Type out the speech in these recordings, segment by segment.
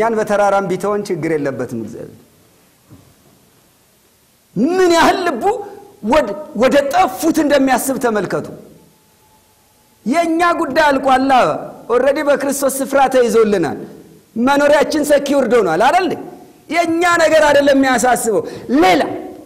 እኛን በተራራም ቢተወን ችግር የለበትም እግዚአብሔር። ምን ያህል ልቡ ወደ ጠፉት እንደሚያስብ ተመልከቱ። የእኛ ጉዳይ አልቋላ። ኦልሬዲ በክርስቶስ ስፍራ ተይዞልናል። መኖሪያችን ሰኪውርድ ሆኗል አይደል? የእኛ ነገር አይደለም የሚያሳስበው ሌላ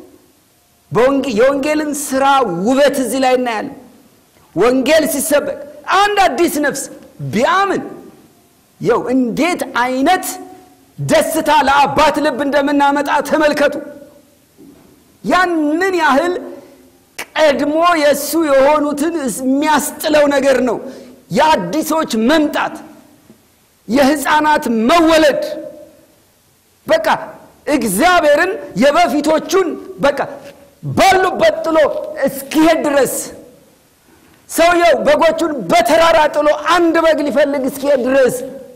የወንጌልን ስራ ውበት እዚህ ላይ እናያለን። ወንጌል ሲሰበክ አንድ አዲስ ነፍስ ቢያምን የው እንዴት አይነት ደስታ ለአባት ልብ እንደምናመጣ ተመልከቱ። ያንን ያህል ቀድሞ የእሱ የሆኑትን የሚያስጥለው ነገር ነው። የአዲሶች መምጣት፣ የሕፃናት መወለድ በቃ እግዚአብሔርን የበፊቶቹን በቃ ባሉበት ጥሎ እስኪሄድ ድረስ ሰውየው በጎቹን በተራራ ጥሎ አንድ በግ ሊፈልግ እስኪሄድ ድረስ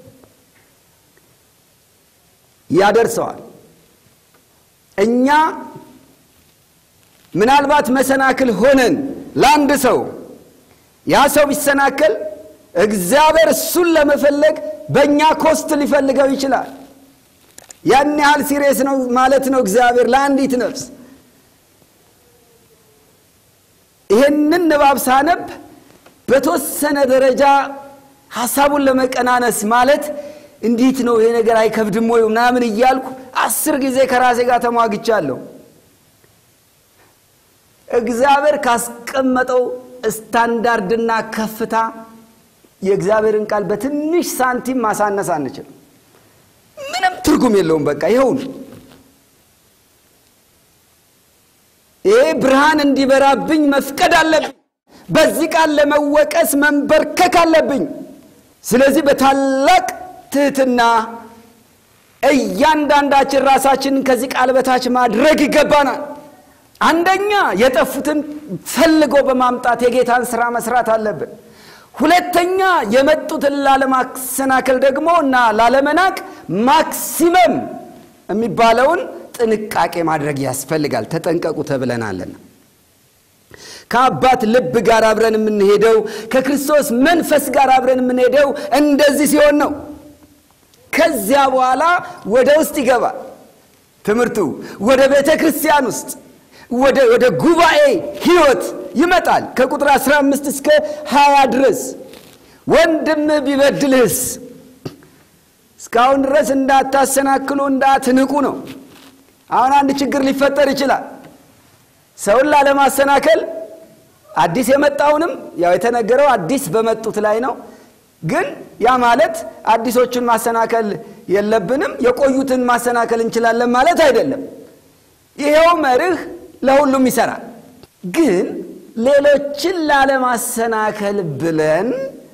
ያደርሰዋል። እኛ ምናልባት መሰናክል ሆነን ለአንድ ሰው ያ ሰው ቢሰናከል እግዚአብሔር እሱን ለመፈለግ በእኛ ኮስት ሊፈልገው ይችላል። ያን ያህል ሲሪየስ ነው ማለት ነው እግዚአብሔር ለአንዲት ነፍስ። ይህንን ንባብ ሳነብ በተወሰነ ደረጃ ሀሳቡን ለመቀናነስ ማለት እንዴት ነው ይሄ ነገር አይከብድም ወይ ምናምን እያልኩ አስር ጊዜ ከራሴ ጋር ተሟግቻለሁ። እግዚአብሔር ካስቀመጠው ስታንዳርድና ከፍታ የእግዚአብሔርን ቃል በትንሽ ሳንቲም ማሳነስ አንችልም። ምንም ትርጉም የለውም። በቃ ይኸውን ይሄ ብርሃን እንዲበራብኝ መፍቀድ አለብኝ። በዚህ ቃል ለመወቀስ መንበርከክ አለብኝ። ስለዚህ በታላቅ ትህትና እያንዳንዳችን ራሳችንን ከዚህ ቃል በታች ማድረግ ይገባናል። አንደኛ የጠፉትን ፈልጎ በማምጣት የጌታን ስራ መስራት አለብን። ሁለተኛ የመጡትን ላለማሰናከል ደግሞ እና ላለመናቅ ማክሲመም የሚባለውን ጥንቃቄ ማድረግ ያስፈልጋል። ተጠንቀቁ ተብለናልና ከአባት ልብ ጋር አብረን የምንሄደው ከክርስቶስ መንፈስ ጋር አብረን የምንሄደው እንደዚህ ሲሆን ነው። ከዚያ በኋላ ወደ ውስጥ ይገባል ትምህርቱ ወደ ቤተ ክርስቲያን ውስጥ ወደ ጉባኤ ህይወት ይመጣል። ከቁጥር 15 እስከ 20 ድረስ ወንድምህ ቢበድልህስ እስካሁን ድረስ እንዳታሰናክሉ እንዳትንቁ ነው። አሁን አንድ ችግር ሊፈጠር ይችላል። ሰውን ላለማሰናከል አዲስ የመጣውንም ያው የተነገረው አዲስ በመጡት ላይ ነው። ግን ያ ማለት አዲሶቹን ማሰናከል የለብንም፣ የቆዩትን ማሰናከል እንችላለን ማለት አይደለም። ይሄው መርህ ለሁሉም ይሰራል። ግን ሌሎችን ላለማሰናከል ብለን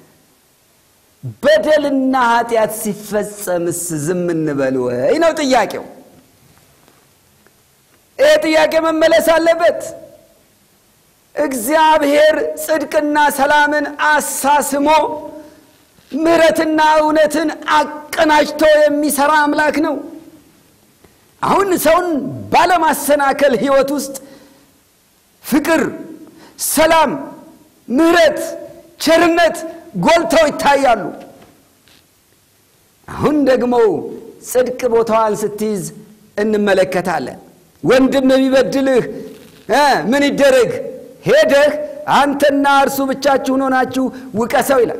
በደልና ኃጢአት ሲፈጸምስ ዝም እንበል ወይ ነው ጥያቄው። ይህ ጥያቄ መመለስ አለበት። እግዚአብሔር ጽድቅና ሰላምን አሳስሞ ምሕረትና እውነትን አቀናጅቶ የሚሰራ አምላክ ነው። አሁን ሰውን ባለማሰናከል ሕይወት ውስጥ ፍቅር፣ ሰላም፣ ምሕረት፣ ቸርነት ጎልተው ይታያሉ። አሁን ደግሞ ጽድቅ ቦታዋን ስትይዝ እንመለከታለን። ወንድም የሚበድልህ ምን ይደረግ? ሄደህ አንተና እርሱ ብቻችሁን ሆናችሁ ውቀሰው ይላል።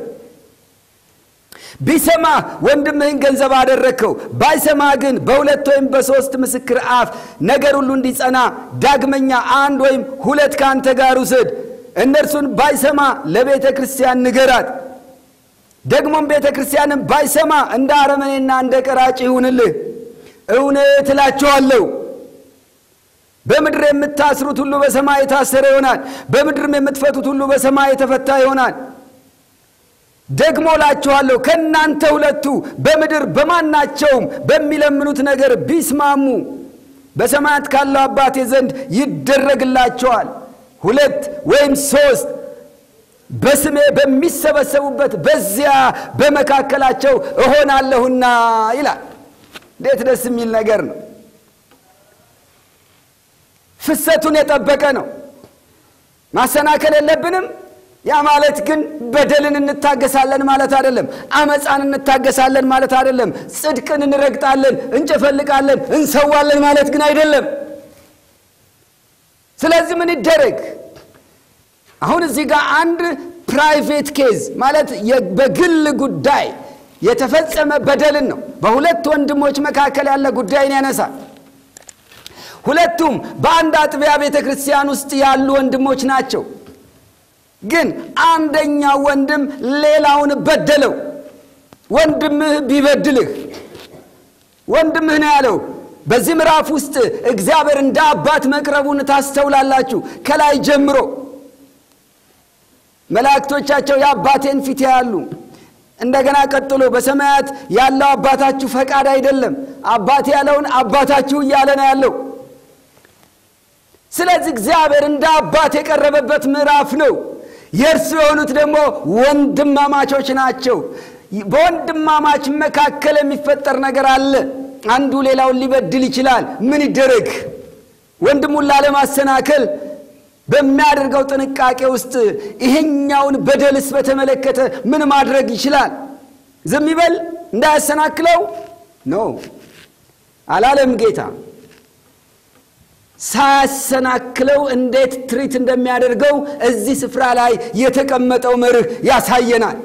ቢሰማ ወንድምህን ገንዘብ አደረግከው፣ ባይሰማ ግን በሁለት ወይም በሦስት ምስክር አፍ ነገር ሁሉ እንዲጸና ዳግመኛ አንድ ወይም ሁለት ከአንተ ጋር ውሰድ። እነርሱን ባይሰማ ለቤተ ክርስቲያን ንገራት። ደግሞም ቤተ ክርስቲያንም ባይሰማ እንደ አረመኔና እንደ ቀራጭ ይሁንልህ። እውነት እላችኋለሁ በምድር የምታስሩት ሁሉ በሰማይ የታሰረ ይሆናል፣ በምድርም የምትፈቱት ሁሉ በሰማይ የተፈታ ይሆናል። ደግሞ እላችኋለሁ ከእናንተ ሁለቱ በምድር በማናቸውም በሚለምኑት ነገር ቢስማሙ በሰማያት ካለው አባቴ ዘንድ ይደረግላቸዋል። ሁለት ወይም ሦስት በስሜ በሚሰበሰቡበት በዚያ በመካከላቸው እሆናለሁና ይላል። እንዴት ደስ የሚል ነገር ነው! ፍሰቱን የጠበቀ ነው። ማሰናከል የለብንም። ያ ማለት ግን በደልን እንታገሳለን ማለት አይደለም። አመፃን እንታገሳለን ማለት አይደለም። ጽድቅን እንረግጣለን፣ እንጨፈልቃለን፣ እንሰዋለን ማለት ግን አይደለም። ስለዚህ ምን ይደረግ? አሁን እዚህ ጋር አንድ ፕራይቬት ኬዝ ማለት በግል ጉዳይ የተፈጸመ በደልን ነው። በሁለት ወንድሞች መካከል ያለ ጉዳይን ያነሳል። ሁለቱም በአንድ አጥቢያ ቤተ ክርስቲያን ውስጥ ያሉ ወንድሞች ናቸው። ግን አንደኛው ወንድም ሌላውን በደለው። ወንድምህ ቢበድልህ ወንድምህ ነው ያለው። በዚህ ምዕራፍ ውስጥ እግዚአብሔር እንደ አባት መቅረቡን ታስተውላላችሁ። ከላይ ጀምሮ መላእክቶቻቸው የአባቴን ፊት ያያሉ። እንደገና ቀጥሎ በሰማያት ያለው አባታችሁ ፈቃድ አይደለም፣ አባቴ ያለውን አባታችሁ እያለ ነው ያለው። ስለዚህ እግዚአብሔር እንደ አባት የቀረበበት ምዕራፍ ነው። የእርሱ የሆኑት ደግሞ ወንድማማቾች ናቸው። በወንድማማች መካከል የሚፈጠር ነገር አለ። አንዱ ሌላውን ሊበድል ይችላል። ምን ይደረግ? ወንድሙን ላለማሰናከል በሚያደርገው ጥንቃቄ ውስጥ ይሄኛውን በደልስ በተመለከተ ምን ማድረግ ይችላል? ዝም ይበል እንዳያሰናክለው ነው አላለም ጌታ። ሳያሰናክለው እንዴት ትሪት እንደሚያደርገው እዚህ ስፍራ ላይ የተቀመጠው መርህ ያሳየናል።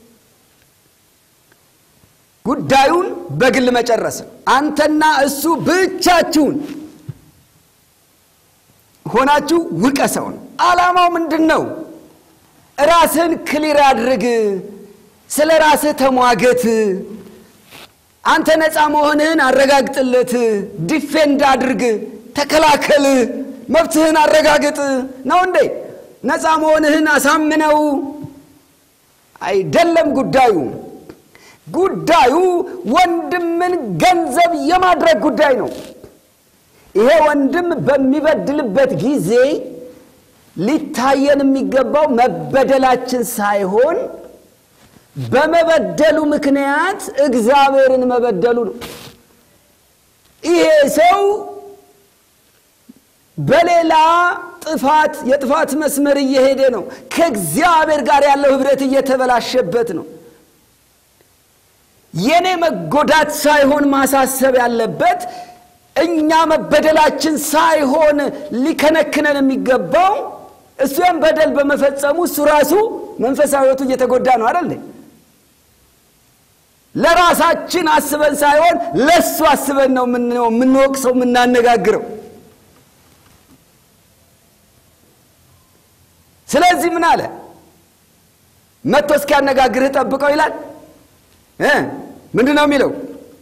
ጉዳዩን በግል መጨረስ አንተና እሱ ብቻችሁን ሆናችሁ ውቀሰው ነው። ዓላማው ምንድን ነው? ራስህን ክሊር አድርግ። ስለ ራስህ ተሟገት። አንተ ነፃ መሆንህን አረጋግጥለት። ዲፌንድ አድርግ፣ ተከላከል፣ መብትህን አረጋግጥ ነው እንዴ? ነፃ መሆንህን አሳምነው አይደለም ጉዳዩ። ጉዳዩ ወንድምን ገንዘብ የማድረግ ጉዳይ ነው። ይሄ ወንድም በሚበድልበት ጊዜ ሊታየን የሚገባው መበደላችን ሳይሆን በመበደሉ ምክንያት እግዚአብሔርን መበደሉ ነው። ይሄ ሰው በሌላ ጥፋት የጥፋት መስመር እየሄደ ነው። ከእግዚአብሔር ጋር ያለው ኅብረት እየተበላሸበት ነው። የኔ መጎዳት ሳይሆን ማሳሰብ ያለበት እኛ መበደላችን ሳይሆን ሊከነክነን የሚገባው እሱ ያን በደል በመፈጸሙ እሱ ራሱ መንፈሳዊ ሕይወቱ እየተጎዳ ነው አይደል? ለራሳችን አስበን ሳይሆን ለእሱ አስበን ነው የምንወቅሰው የምናነጋግረው። ስለዚህ ምን አለ? መጥቶ እስኪያነጋግርህ ጠብቀው ይላል። ምንድን ነው የሚለው?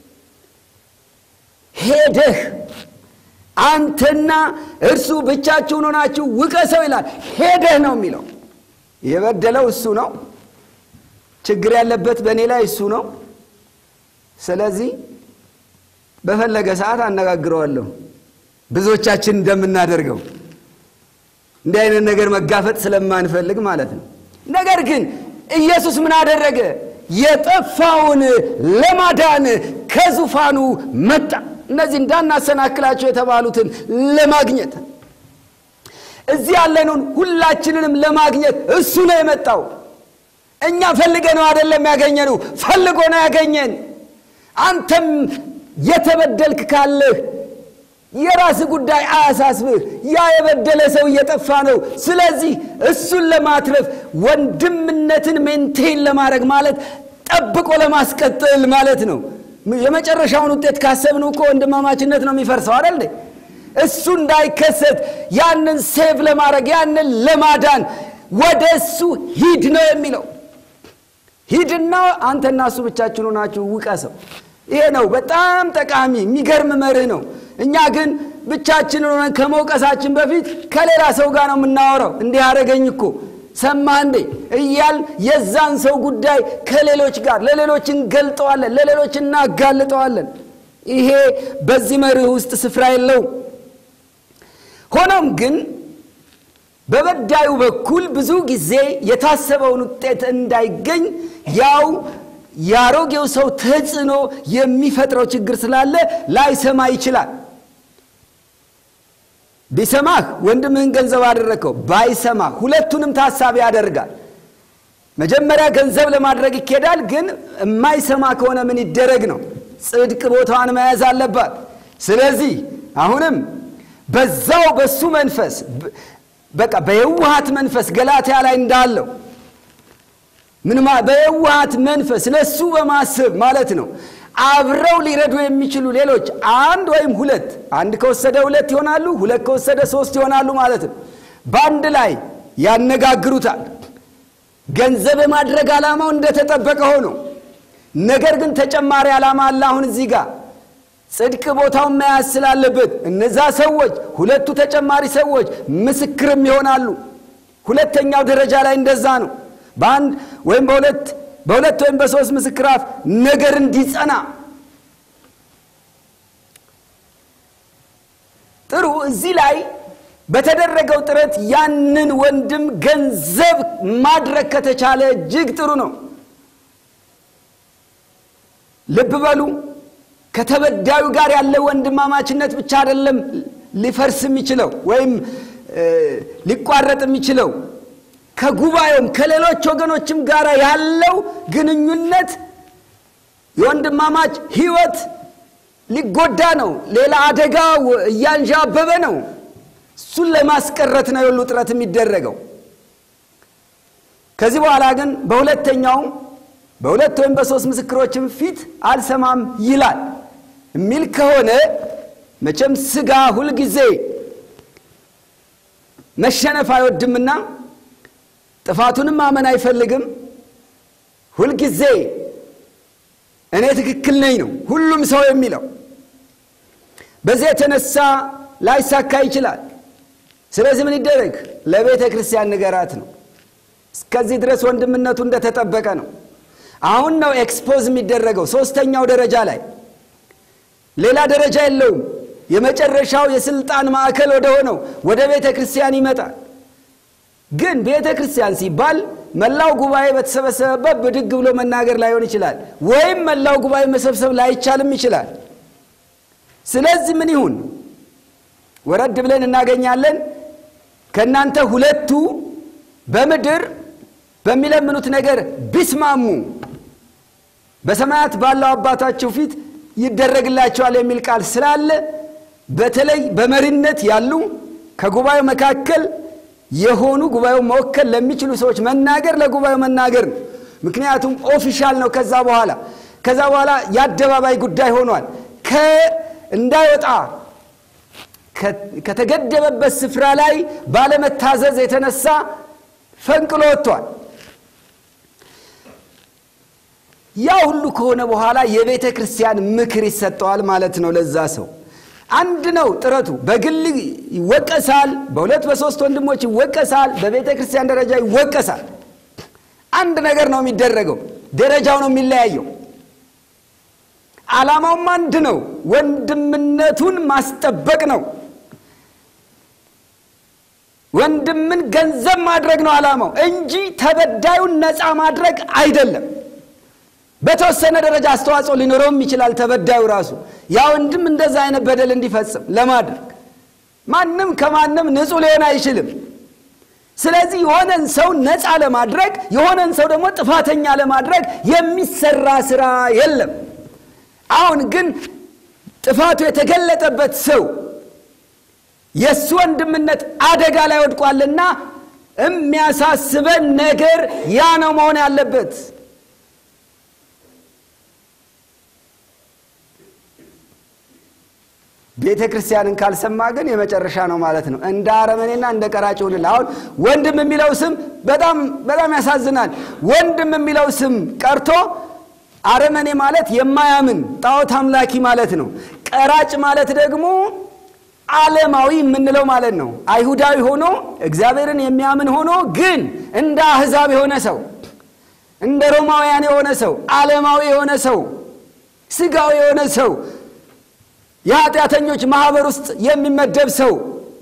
ሄደህ አንተና እርሱ ብቻችሁን ሆናችሁ ውቀሰው ይላል። ሄደህ ነው የሚለው። የበደለው እሱ ነው። ችግር ያለበት በእኔ ላይ እሱ ነው። ስለዚህ በፈለገ ሰዓት አነጋግረዋለሁ። ብዙዎቻችን እንደምናደርገው እንዲህ አይነት ነገር መጋፈጥ ስለማንፈልግ ማለት ነው። ነገር ግን ኢየሱስ ምን አደረገ? የጠፋውን ለማዳን ከዙፋኑ መጣ። እነዚህ እንዳናሰናክላቸው የተባሉትን ለማግኘት እዚህ ያለንን ሁላችንንም ለማግኘት እሱ ነው የመጣው። እኛ ፈልገ ነው አይደለም ያገኘነው፣ ፈልጎ ነው ያገኘን። አንተም የተበደልክ ካለህ የራስ ጉዳይ አያሳስብህ። ያ የበደለ ሰው እየጠፋ ነው። ስለዚህ እሱን ለማትረፍ ወንድምነትን ሜንቴን ለማድረግ ማለት ጠብቆ ለማስቀጠል ማለት ነው። የመጨረሻውን ውጤት ካሰብን እኮ ወንድማማችነት ነው የሚፈርሰው አይደል? እሱ እንዳይከሰት ያንን ሴቭ ለማድረግ ያንን ለማዳን ወደ እሱ ሂድ ነው የሚለው። ሂድና አንተና እሱ ብቻችሁን ሆናችሁ ውቀሰው። ይሄ ነው በጣም ጠቃሚ የሚገርም መርህ ነው። እኛ ግን ብቻችንን ሆነን ከመውቀሳችን በፊት ከሌላ ሰው ጋር ነው የምናወራው። እንዲህ አደረገኝ እኮ ሰማህ እንዴ እያል የዛን ሰው ጉዳይ ከሌሎች ጋር ለሌሎች እንገልጠዋለን፣ ለሌሎች እናጋልጠዋለን። ይሄ በዚህ መርህ ውስጥ ስፍራ የለውም። ሆኖም ግን በበዳዩ በኩል ብዙ ጊዜ የታሰበውን ውጤት እንዳይገኝ ያው የአሮጌው ሰው ተጽዕኖ የሚፈጥረው ችግር ስላለ ላይሰማ ይችላል። ቢሰማህ ወንድምህን ገንዘብ አደረግከው፣ ባይሰማ ሁለቱንም ታሳቢ ያደርጋል። መጀመሪያ ገንዘብ ለማድረግ ይኬዳል። ግን የማይሰማ ከሆነ ምን ይደረግ ነው? ጽድቅ ቦታዋን መያዝ አለባት። ስለዚህ አሁንም በዛው በሱ መንፈስ በቃ በየዋሃት መንፈስ ገላትያ ላይ እንዳለው ምን በየዋሃት መንፈስ ለሱ በማሰብ ማለት ነው። አብረው ሊረዱ የሚችሉ ሌሎች አንድ ወይም ሁለት፣ አንድ ከወሰደ ሁለት ይሆናሉ፣ ሁለት ከወሰደ ሶስት ይሆናሉ ማለት ነው። በአንድ ላይ ያነጋግሩታል። ገንዘብ የማድረግ ዓላማው እንደተጠበቀ ሆኖ ነገር ግን ተጨማሪ ዓላማ አለ። አሁን እዚህ ጋር ጽድቅ ቦታውን መያዝ ስላለበት እነዛ ሰዎች ሁለቱ ተጨማሪ ሰዎች ምስክርም ይሆናሉ። ሁለተኛው ደረጃ ላይ እንደዛ ነው። በአንድ ወይም በሁለት በሁለት ወይም በሶስት ምስክር አፍ ነገር እንዲጸና ጥሩ። እዚህ ላይ በተደረገው ጥረት ያንን ወንድም ገንዘብ ማድረግ ከተቻለ እጅግ ጥሩ ነው። ልብ በሉ። ከተበዳዩ ጋር ያለ ወንድማማችነት ብቻ አይደለም ሊፈርስ የሚችለው ወይም ሊቋረጥ የሚችለው ከጉባኤውም ከሌሎች ወገኖችም ጋር ያለው ግንኙነት የወንድማማች ሕይወት ሊጎዳ ነው። ሌላ አደጋ እያንዣበበ ነው። እሱን ለማስቀረት ነው የሁሉ ጥረት የሚደረገው። ከዚህ በኋላ ግን በሁለተኛውም በሁለት ወይም በሶስት ምስክሮችም ፊት አልሰማም ይላል የሚል ከሆነ መቼም ሥጋ ሁልጊዜ መሸነፍ አይወድምና ጥፋቱንም ማመን አይፈልግም። ሁልጊዜ እኔ ትክክል ነኝ ነው ሁሉም ሰው የሚለው። በዚህ የተነሳ ላይሳካ ይችላል። ስለዚህ ምን ይደረግ? ለቤተ ክርስቲያን ንገራት ነው። እስከዚህ ድረስ ወንድምነቱ እንደተጠበቀ ነው። አሁን ነው ኤክስፖዝ የሚደረገው ሦስተኛው ደረጃ ላይ ሌላ ደረጃ የለውም። የመጨረሻው የስልጣን ማዕከል ወደ ሆነው ወደ ቤተ ክርስቲያን ይመጣል። ግን ቤተ ክርስቲያን ሲባል መላው ጉባኤ በተሰበሰበበት ብድግ ብሎ መናገር ላይሆን ይችላል፣ ወይም መላው ጉባኤ መሰብሰብ ላይቻልም ይችላል። ስለዚህ ምን ይሁን? ወረድ ብለን እናገኛለን። ከእናንተ ሁለቱ በምድር በሚለምኑት ነገር ቢስማሙ በሰማያት ባለው አባታቸው ፊት ይደረግላቸዋል የሚል ቃል ስላለ በተለይ በመሪነት ያሉ ከጉባኤው መካከል የሆኑ ጉባኤው መወከል ለሚችሉ ሰዎች መናገር ለጉባኤው መናገር ነው። ምክንያቱም ኦፊሻል ነው። ከዛ በኋላ ከዛ በኋላ የአደባባይ ጉዳይ ሆኗል። እንዳይወጣ ከተገደበበት ስፍራ ላይ ባለመታዘዝ የተነሳ ፈንቅሎ ወጥቷል። ያ ሁሉ ከሆነ በኋላ የቤተ ክርስቲያን ምክር ይሰጠዋል ማለት ነው። ለዛ ሰው አንድ ነው ጥረቱ። በግል ይወቀሳል፣ በሁለት በሶስት ወንድሞች ይወቀሳል፣ በቤተ ክርስቲያን ደረጃ ይወቀሳል። አንድ ነገር ነው የሚደረገው፣ ደረጃው ነው የሚለያየው። ዓላማውም አንድ ነው፣ ወንድምነቱን ማስጠበቅ ነው። ወንድምን ገንዘብ ማድረግ ነው ዓላማው እንጂ ተበዳዩን ነፃ ማድረግ አይደለም። በተወሰነ ደረጃ አስተዋጽኦ ሊኖረውም ይችላል ተበዳዩ ራሱ ያ ወንድም እንደዛ አይነት በደል እንዲፈጽም ለማድረግ ማንም ከማንም ንጹሕ ሊሆን አይችልም። ስለዚህ የሆነን ሰው ነፃ ለማድረግ የሆነን ሰው ደግሞ ጥፋተኛ ለማድረግ የሚሰራ ስራ የለም። አሁን ግን ጥፋቱ የተገለጠበት ሰው የእሱ ወንድምነት አደጋ ላይ ወድቋልና የሚያሳስበን ነገር ያ ነው መሆን ያለበት። ቤተ ክርስቲያንን ካልሰማ ግን የመጨረሻ ነው ማለት ነው። እንደ አረመኔና እንደ ቀራጭ ይሁንልህ። አሁን ወንድም የሚለው ስም በጣም በጣም ያሳዝናል። ወንድም የሚለው ስም ቀርቶ አረመኔ ማለት የማያምን ጣዖት አምላኪ ማለት ነው። ቀራጭ ማለት ደግሞ ዓለማዊ የምንለው ማለት ነው። አይሁዳዊ ሆኖ እግዚአብሔርን የሚያምን ሆኖ ግን እንደ አሕዛብ የሆነ ሰው፣ እንደ ሮማውያን የሆነ ሰው፣ ዓለማዊ የሆነ ሰው፣ ስጋዊ የሆነ ሰው የኃጢአተኞች ማህበር ውስጥ የሚመደብ ሰው፣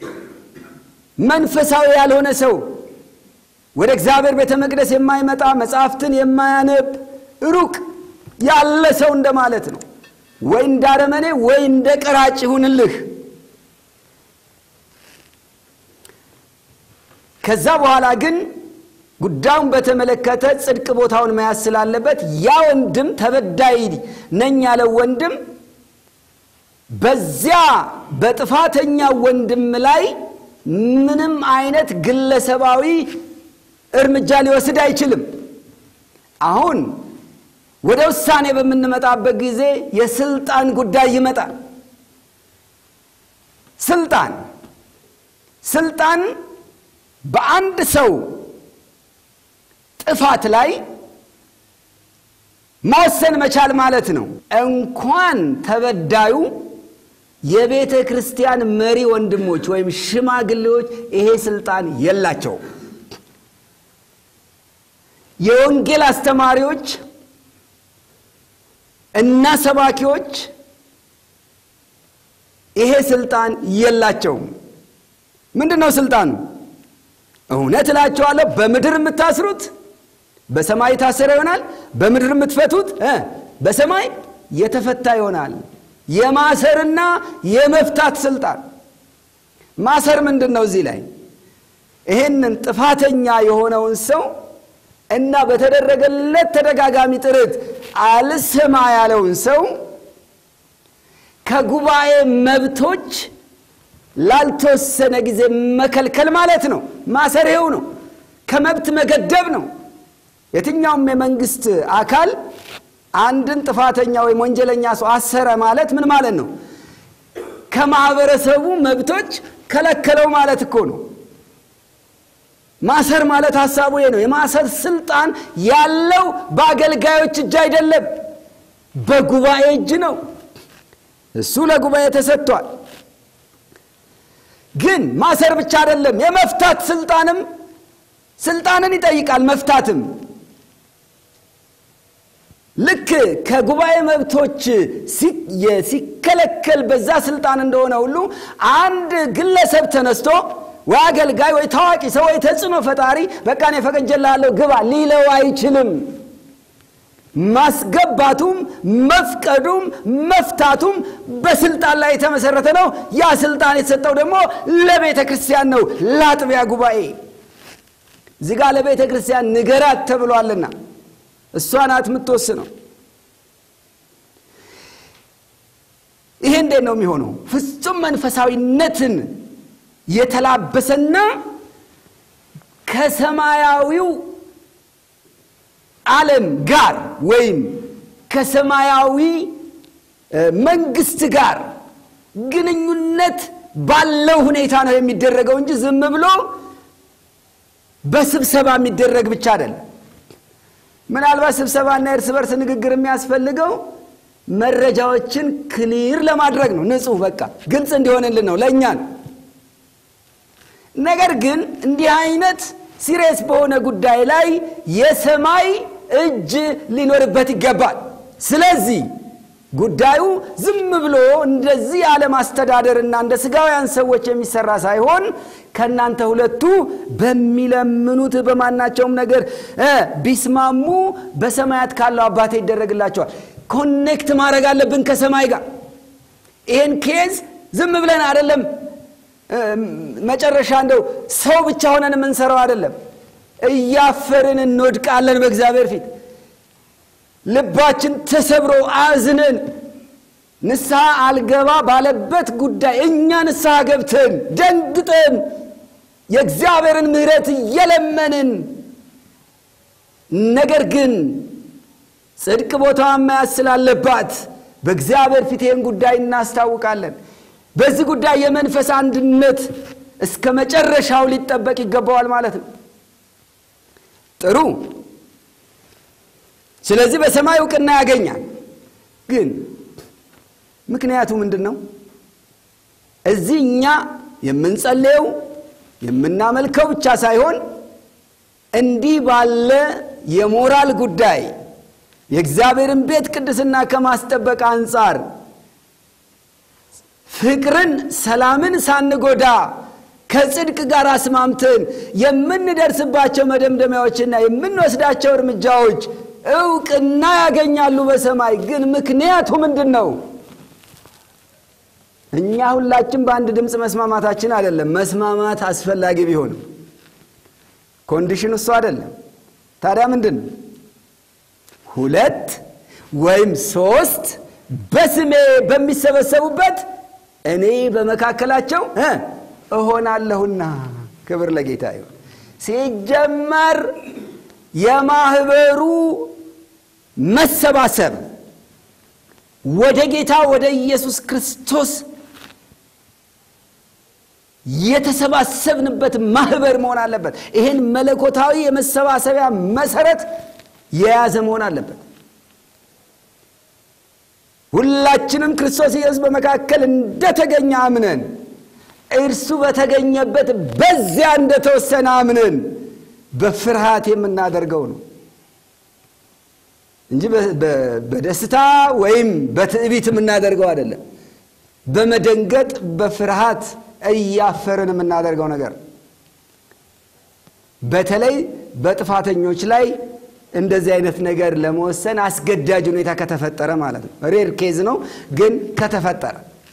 መንፈሳዊ ያልሆነ ሰው፣ ወደ እግዚአብሔር ቤተ መቅደስ የማይመጣ መጽሐፍትን የማያነብ ሩቅ ያለ ሰው እንደማለት ነው። ወይ እንደ አረመኔ ወይ እንደ ቀራጭ ይሁንልህ። ከዛ በኋላ ግን ጉዳዩን በተመለከተ ጽድቅ ቦታውን መያዝ ስላለበት ያ ወንድም ተበዳይ ነኝ ያለው ወንድም በዚያ በጥፋተኛ ወንድም ላይ ምንም አይነት ግለሰባዊ እርምጃ ሊወስድ አይችልም። አሁን ወደ ውሳኔ በምንመጣበት ጊዜ የስልጣን ጉዳይ ይመጣል። ስልጣን ስልጣን በአንድ ሰው ጥፋት ላይ መወሰን መቻል ማለት ነው። እንኳን ተበዳዩ የቤተ ክርስቲያን መሪ ወንድሞች ወይም ሽማግሌዎች ይሄ ስልጣን የላቸውም። የወንጌል አስተማሪዎች እና ሰባኪዎች ይሄ ስልጣን የላቸውም። ምንድን ነው ስልጣኑ? እውነት እላቸዋለሁ በምድር የምታስሩት በሰማይ የታሰረ ይሆናል፣ በምድር የምትፈቱት በሰማይ የተፈታ ይሆናል። የማሰርና የመፍታት ስልጣን። ማሰር ምንድን ነው? እዚህ ላይ ይህንን ጥፋተኛ የሆነውን ሰው እና በተደረገለት ተደጋጋሚ ጥረት አልሰማ ያለውን ሰው ከጉባኤ መብቶች ላልተወሰነ ጊዜ መከልከል ማለት ነው። ማሰር ይኸው ነው። ከመብት መገደብ ነው። የትኛውም የመንግስት አካል አንድን ጥፋተኛ ወይም ወንጀለኛ ሰው አሰረ ማለት ምን ማለት ነው? ከማህበረሰቡ መብቶች ከለከለው ማለት እኮ ነው። ማሰር ማለት ሀሳቡ ይሄ ነው። የማሰር ስልጣን ያለው በአገልጋዮች እጅ አይደለም፣ በጉባኤ እጅ ነው። እሱ ለጉባኤ ተሰጥቷል። ግን ማሰር ብቻ አይደለም፣ የመፍታት ስልጣንም ስልጣንን ይጠይቃል። መፍታትም ልክ ከጉባኤ መብቶች ሲከለከል በዛ ስልጣን እንደሆነ ሁሉ አንድ ግለሰብ ተነስቶ ወይ አገልጋይ ወይ ታዋቂ ሰው ወይ ተጽዕኖ ፈጣሪ በቃ እኔ ፈቅጄልሃለሁ ግባ ሊለው አይችልም። ማስገባቱም መፍቀዱም መፍታቱም በስልጣን ላይ የተመሰረተ ነው። ያ ስልጣን የተሰጠው ደግሞ ለቤተ ክርስቲያን ነው፣ ለአጥቢያ ጉባኤ። እዚህ ጋር ለቤተ ክርስቲያን ንገራት ተብሏልና እሷ ናት የምትወስነው። ይሄ እንዴት ነው የሚሆነው? ፍጹም መንፈሳዊነትን የተላበሰና ከሰማያዊው ዓለም ጋር ወይም ከሰማያዊ መንግስት ጋር ግንኙነት ባለው ሁኔታ ነው የሚደረገው እንጂ ዝም ብሎ በስብሰባ የሚደረግ ብቻ አይደለም። ምናልባት ስብሰባና የእርስ በርስ ንግግር የሚያስፈልገው መረጃዎችን ክሊር ለማድረግ ነው። ንጹህ በቃ ግልጽ እንዲሆንልን ነው ለእኛ ነው። ነገር ግን እንዲህ አይነት ሲሪየስ በሆነ ጉዳይ ላይ የሰማይ እጅ ሊኖርበት ይገባል። ስለዚህ ጉዳዩ ዝም ብሎ እንደዚህ ዓለም አስተዳደርና እንደ ስጋውያን ሰዎች የሚሰራ ሳይሆን ከእናንተ ሁለቱ በሚለምኑት በማናቸውም ነገር ቢስማሙ በሰማያት ካለው አባቴ ይደረግላቸዋል። ኮኔክት ማድረግ አለብን ከሰማይ ጋር። ይህን ኬዝ ዝም ብለን አይደለም መጨረሻ እንደው ሰው ብቻ ሆነን የምንሰራው አይደለም። እያፈርን እንወድቃለን በእግዚአብሔር ፊት ልባችን ተሰብሮ አዝነን ንስሐ አልገባ ባለበት ጉዳይ እኛ ንስሐ ገብተን ደንግጠን የእግዚአብሔርን ምሕረት እየለመንን ነገር ግን ጽድቅ ቦታዋን መያዝ ስላለባት በእግዚአብሔር ፊት ይህን ጉዳይ እናስታውቃለን። በዚህ ጉዳይ የመንፈስ አንድነት እስከ መጨረሻው ሊጠበቅ ይገባዋል ማለት ነው። ጥሩ። ስለዚህ በሰማይ እውቅና ያገኛል። ግን ምክንያቱ ምንድን ነው? እዚህ እኛ የምንጸልየው የምናመልከው ብቻ ሳይሆን እንዲህ ባለ የሞራል ጉዳይ የእግዚአብሔርን ቤት ቅድስና ከማስጠበቅ አንጻር ፍቅርን፣ ሰላምን ሳንጎዳ ከጽድቅ ጋር አስማምተን የምንደርስባቸው መደምደሚያዎችና የምንወስዳቸው እርምጃዎች እውቅና ያገኛሉ በሰማይ። ግን ምክንያቱ ምንድን ነው? እኛ ሁላችን በአንድ ድምፅ መስማማታችን አይደለም። መስማማት አስፈላጊ ቢሆንም ኮንዲሽን እሱ አይደለም። ታዲያ ምንድን ነው? ሁለት ወይም ሶስት በስሜ በሚሰበሰቡበት እኔ በመካከላቸው እሆናለሁና። ክብር ለጌታ ይሁን። ሲጀመር የማህበሩ መሰባሰብ ወደ ጌታ ወደ ኢየሱስ ክርስቶስ የተሰባሰብንበት ማህበር መሆን አለበት። ይህን መለኮታዊ የመሰባሰቢያ መሰረት የያዘ መሆን አለበት። ሁላችንም ክርስቶስ ኢየሱስ በመካከል እንደተገኘ አምነን እርሱ በተገኘበት በዚያ እንደተወሰነ አምነን በፍርሃት የምናደርገው ነው እንጂ በደስታ ወይም በትዕቢት የምናደርገው አይደለም። በመደንገጥ በፍርሃት እያፈርን የምናደርገው ነገር በተለይ በጥፋተኞች ላይ እንደዚህ አይነት ነገር ለመወሰን አስገዳጅ ሁኔታ ከተፈጠረ ማለት ነው። ሬር ኬዝ ነው፣ ግን ከተፈጠረ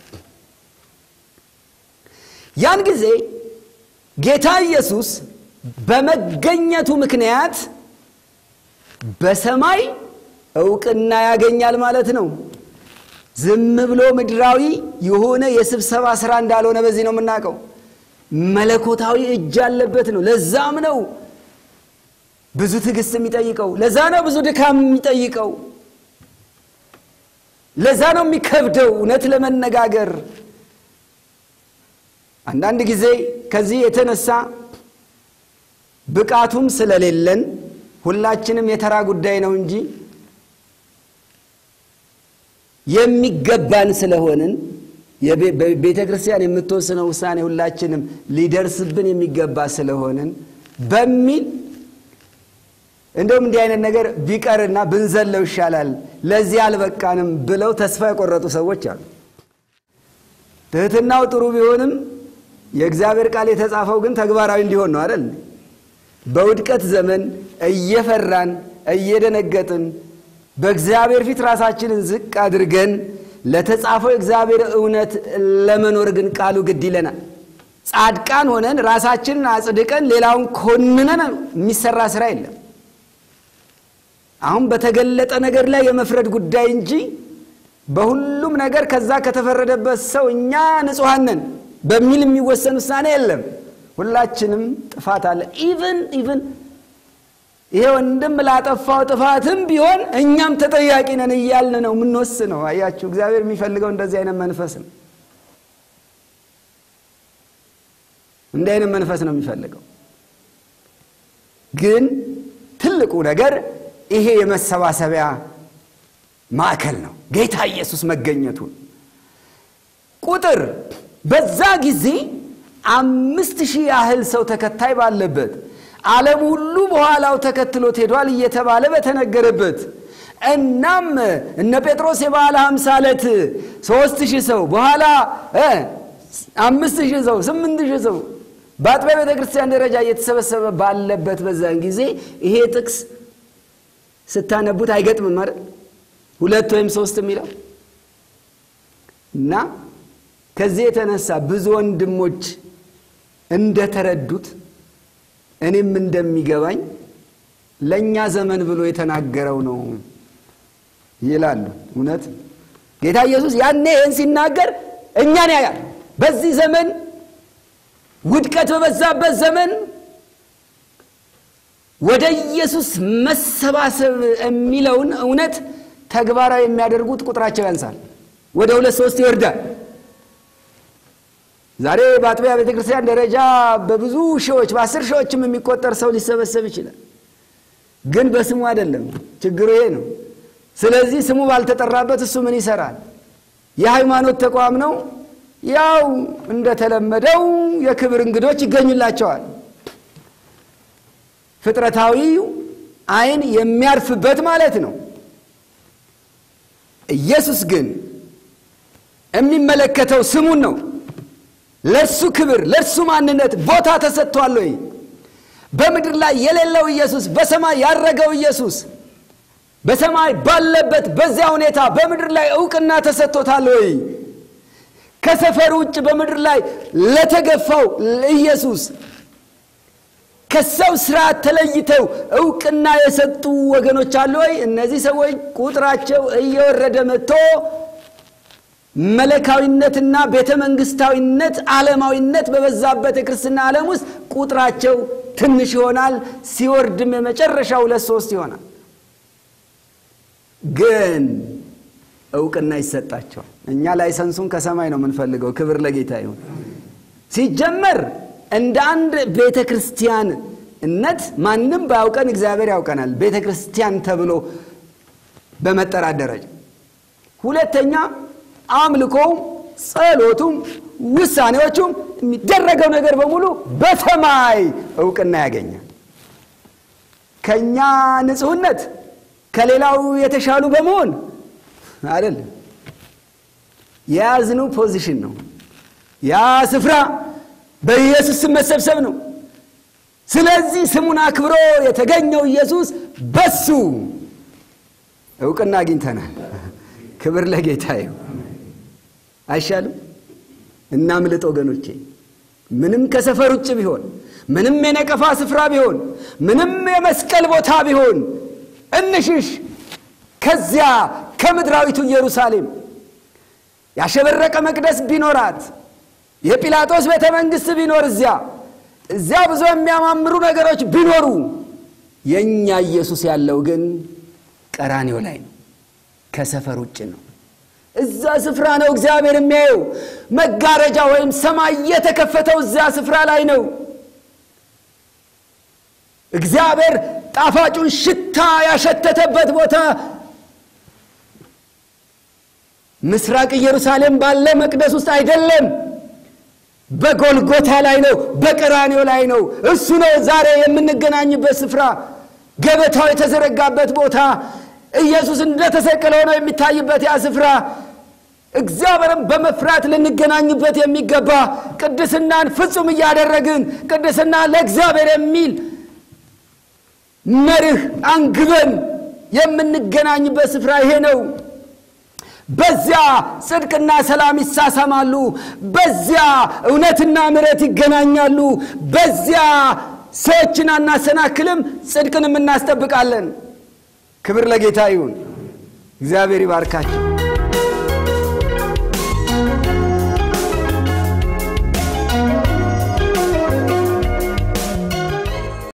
ያን ጊዜ ጌታ ኢየሱስ በመገኘቱ ምክንያት በሰማይ እውቅና ያገኛል ማለት ነው። ዝም ብሎ ምድራዊ የሆነ የስብሰባ ስራ እንዳልሆነ በዚህ ነው የምናውቀው። መለኮታዊ እጅ ያለበት ነው። ለዛም ነው ብዙ ትዕግስት የሚጠይቀው። ለዛ ነው ብዙ ድካም የሚጠይቀው። ለዛ ነው የሚከብደው። እውነት ለመነጋገር አንዳንድ ጊዜ ከዚህ የተነሳ ብቃቱም ስለሌለን ሁላችንም የተራ ጉዳይ ነው እንጂ የሚገባን ስለሆንን ቤተ ክርስቲያን የምትወስነው ውሳኔ ሁላችንም ሊደርስብን የሚገባ ስለሆንን በሚል እንደውም እንዲህ አይነት ነገር ቢቀርና ብንዘለው ይሻላል፣ ለዚህ አልበቃንም ብለው ተስፋ የቆረጡ ሰዎች አሉ። ትህትናው ጥሩ ቢሆንም የእግዚአብሔር ቃል የተጻፈው ግን ተግባራዊ እንዲሆን ነው አይደል? በውድቀት ዘመን እየፈራን እየደነገጥን በእግዚአብሔር ፊት ራሳችንን ዝቅ አድርገን ለተጻፈው የእግዚአብሔር እውነት ለመኖር ግን ቃሉ ግድ ይለናል። ጻድቃን ሆነን ራሳችንን አጽድቀን ሌላውን ኮንነን የሚሰራ ስራ የለም። አሁን በተገለጠ ነገር ላይ የመፍረድ ጉዳይ እንጂ በሁሉም ነገር ከዛ ከተፈረደበት ሰው እኛ ንጹሐን ነን በሚል የሚወሰን ውሳኔ የለም። ሁላችንም ጥፋት አለ። ኢቭን ኢቭን ይሄ ወንድም ላጠፋው ጥፋትም ቢሆን እኛም ተጠያቂ ነን እያልን ነው የምንወስነው። አያችሁ፣ እግዚአብሔር የሚፈልገው እንደዚህ አይነት መንፈስ ነው። እንዲህ አይነት መንፈስ ነው የሚፈልገው። ግን ትልቁ ነገር ይሄ የመሰባሰቢያ ማዕከል ነው፣ ጌታ ኢየሱስ መገኘቱን ቁጥር በዛ ጊዜ አምስት ሺህ ያህል ሰው ተከታይ ባለበት ዓለም ሁሉ በኋላው ተከትሎት ሄዷል እየተባለ በተነገረበት እናም እነ ጴጥሮስ የበዓለ ሃምሳ ዕለት ሦስት ሺህ ሰው በኋላ አምስት ሺህ ሰው ስምንት ሺህ ሰው በአጥቢያ ቤተ ክርስቲያን ደረጃ እየተሰበሰበ ባለበት በዛን ጊዜ ይሄ ጥቅስ ስታነቡት አይገጥምም አይደል? ሁለት ወይም ሶስት የሚለው እና ከዚህ የተነሳ ብዙ ወንድሞች እንደተረዱት እኔም እንደሚገባኝ ለእኛ ዘመን ብሎ የተናገረው ነው ይላሉ። እውነት ጌታ ኢየሱስ ያኔ ይህን ሲናገር እኛን ያያል። በዚህ ዘመን ውድቀት በበዛበት ዘመን ወደ ኢየሱስ መሰባሰብ የሚለውን እውነት ተግባራዊ የሚያደርጉት ቁጥራቸው ያንሳል። ወደ ሁለት ሶስት ይወርዳል። ዛሬ በአጥቢያ ቤተ ክርስቲያን ደረጃ በብዙ ሺዎች በአስር ሺዎችም የሚቆጠር ሰው ሊሰበሰብ ይችላል። ግን በስሙ አይደለም። ችግሩ ይሄ ነው። ስለዚህ ስሙ ባልተጠራበት እሱ ምን ይሰራል? የሃይማኖት ተቋም ነው። ያው እንደተለመደው የክብር እንግዶች ይገኙላቸዋል። ፍጥረታዊው ዓይን የሚያርፍበት ማለት ነው። ኢየሱስ ግን የሚመለከተው ስሙን ነው። ለእርሱ ክብር ለእርሱ ማንነት ቦታ ተሰጥቷል ወይ? በምድር ላይ የሌለው ኢየሱስ በሰማይ ያረገው ኢየሱስ በሰማይ ባለበት በዚያ ሁኔታ በምድር ላይ እውቅና ተሰጥቶታል ወይ? ከሰፈር ውጭ በምድር ላይ ለተገፋው ኢየሱስ ከሰው ስርዓት ተለይተው እውቅና የሰጡ ወገኖች አሉ ወይ? እነዚህ ሰዎች ቁጥራቸው እየወረደ መጥቶ መለካዊነትና ቤተ መንግስታዊነት፣ ዓለማዊነት በበዛበት የክርስትና ዓለም ውስጥ ቁጥራቸው ትንሽ ይሆናል። ሲወርድም የመጨረሻ ሁለት ሶስት ይሆናል። ግን እውቅና ይሰጣቸዋል። እኛ ላይሰንሱን ከሰማይ ነው የምንፈልገው። ክብር ለጌታ ይሁን። ሲጀመር እንደ አንድ ቤተ ክርስቲያንነት ማንም ባያውቀን እግዚአብሔር ያውቀናል። ቤተ ክርስቲያን ተብሎ በመጠራት ደረጃ ሁለተኛ አምልኮውም ጸሎቱም ውሳኔዎቹም የሚደረገው ነገር በሙሉ በሰማይ እውቅና ያገኛል። ከእኛ ንጹሕነት ከሌላው የተሻሉ በመሆን አይደለም። የያዝነው ፖዚሽን ነው። ያ ስፍራ በኢየሱስ ስም መሰብሰብ ነው። ስለዚህ ስሙን አክብሮ የተገኘው ኢየሱስ በሱ እውቅና አግኝተናል። ክብር ለጌታ ይሁን። አይሻልም? እናምልጥ ወገኖቼ። ምንም ከሰፈር ውጭ ቢሆን፣ ምንም የነቀፋ ስፍራ ቢሆን፣ ምንም የመስቀል ቦታ ቢሆን እንሽሽ ከዚያ ከምድራዊቱ ኢየሩሳሌም ያሸበረቀ መቅደስ ቢኖራት የጲላጦስ ቤተ መንግሥት ቢኖር እዚያ እዚያ ብዙ የሚያማምሩ ነገሮች ቢኖሩ የእኛ ኢየሱስ ያለው ግን ቀራኔው ላይ ነው። ከሰፈር ውጭ ነው። እዛ ስፍራ ነው እግዚአብሔር የሚያየው። መጋረጃ ወይም ሰማይ የተከፈተው እዚያ ስፍራ ላይ ነው። እግዚአብሔር ጣፋጩን ሽታ ያሸተተበት ቦታ ምስራቅ ኢየሩሳሌም ባለ መቅደስ ውስጥ አይደለም፣ በጎልጎታ ላይ ነው፣ በቀራኔው ላይ ነው። እሱ ነው ዛሬ የምንገናኝበት ስፍራ፣ ገበታው የተዘረጋበት ቦታ፣ ኢየሱስ እንደተሰቀለ ሆነው የሚታይበት ያ ስፍራ፣ እግዚአብሔርን በመፍራት ልንገናኝበት የሚገባ ቅድስናን ፍጹም እያደረግን ቅድስና ለእግዚአብሔር የሚል መርህ አንግበን የምንገናኝበት ስፍራ ይሄ ነው። በዚያ ጽድቅና ሰላም ይሳሳማሉ። በዚያ እውነትና ምሕረት ይገናኛሉ። በዚያ ሰዎችን አናሰናክልም፣ ጽድቅንም እናስጠብቃለን። ክብር ለጌታ ይሁን። እግዚአብሔር ይባርካቸው።